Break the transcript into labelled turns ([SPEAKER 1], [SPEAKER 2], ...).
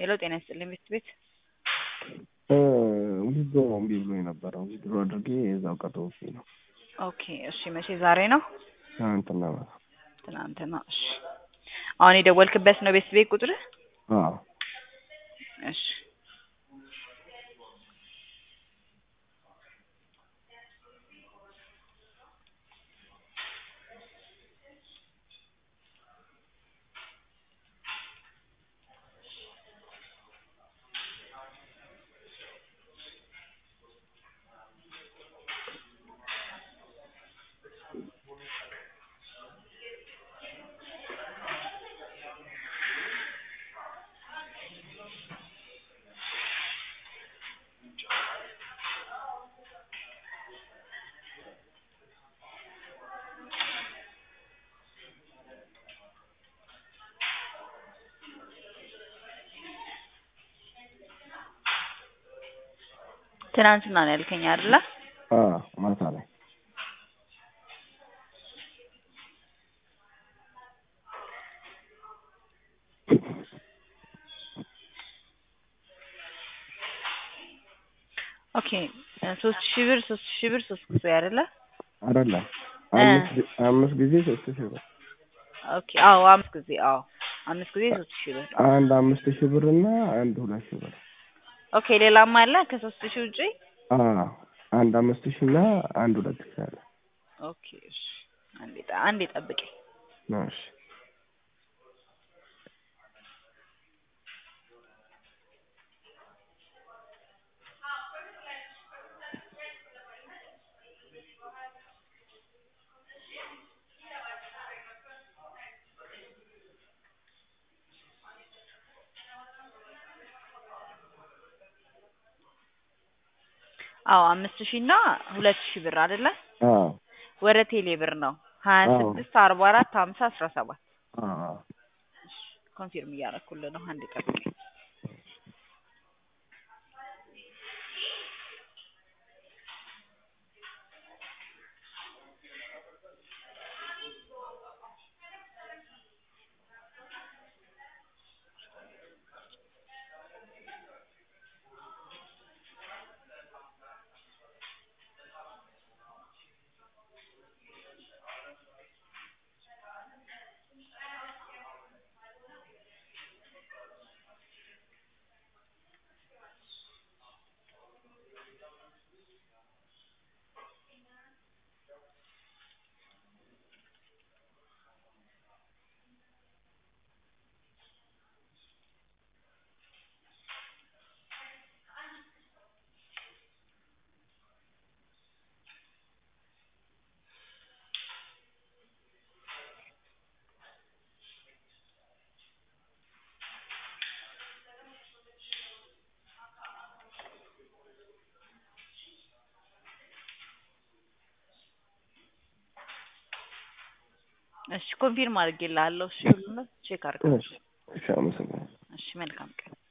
[SPEAKER 1] ሄሎ ጤና ይስጥልኝ ቤት ቤት
[SPEAKER 2] ዊዝድሮ እምቢ ብሎኝ ነበረ። ዊዝድሮ አድርጌ የዛው ቀጠውብኝ ነው።
[SPEAKER 1] ኦኬ እሺ መቼ ዛሬ ነው
[SPEAKER 2] ትናንትና ማታ።
[SPEAKER 1] ትናንትና እሺ አሁን የደወልክበት ነው ቤት ቤት ቁጥር
[SPEAKER 2] አዎ
[SPEAKER 1] እሺ ትናንትና ነው ያልከኝ አይደለ?
[SPEAKER 2] አዎ ማታ ላይ
[SPEAKER 1] ኦኬ ሶስት ሺህ ብር ሶስት ሺህ ብር ሶስት ጊዜ አይደለ?
[SPEAKER 2] አይደለም
[SPEAKER 1] እ
[SPEAKER 2] አምስት ጊ- አምስት ጊዜ ሶስት ሺህ ብር
[SPEAKER 1] ኦኬ አዎ አምስት ጊዜ አዎ አምስት ጊዜ ሶስት ሺህ ብር
[SPEAKER 2] አንድ አምስት ሺህ ብር እና አንድ ሁለት ሺህ ብር
[SPEAKER 1] ኦኬ ሌላም አለ ከሶስት ሺህ ውጪ
[SPEAKER 2] አዎ አንድ አምስት ሺህ እና አንድ ሁለት ሺህ አለ።
[SPEAKER 1] ኦኬ እሺ አንዴ ጠ- አንዴ ጠብቀኝ
[SPEAKER 2] እሺ
[SPEAKER 1] አዎ አምስት ሺህ እና ሁለት ሺህ ብር አይደለ?
[SPEAKER 2] አዎ
[SPEAKER 1] ወደ ቴሌ ብር ነው ሀያ
[SPEAKER 2] አዎ
[SPEAKER 1] ስድስት አርባ አራት ሀምሳ አስራ ሰባት
[SPEAKER 2] አዎ
[SPEAKER 1] ኮንፊርም እያደረኩልህ ነው አንዴ ጠብቀኝ እሺ ኮንፊርም አድርጌልሃለሁ እሺ ሁሉንም ቼክ አድርገው
[SPEAKER 2] እሺ እሺ አመሰግናለሁ።
[SPEAKER 1] እሺ መልካም ቀን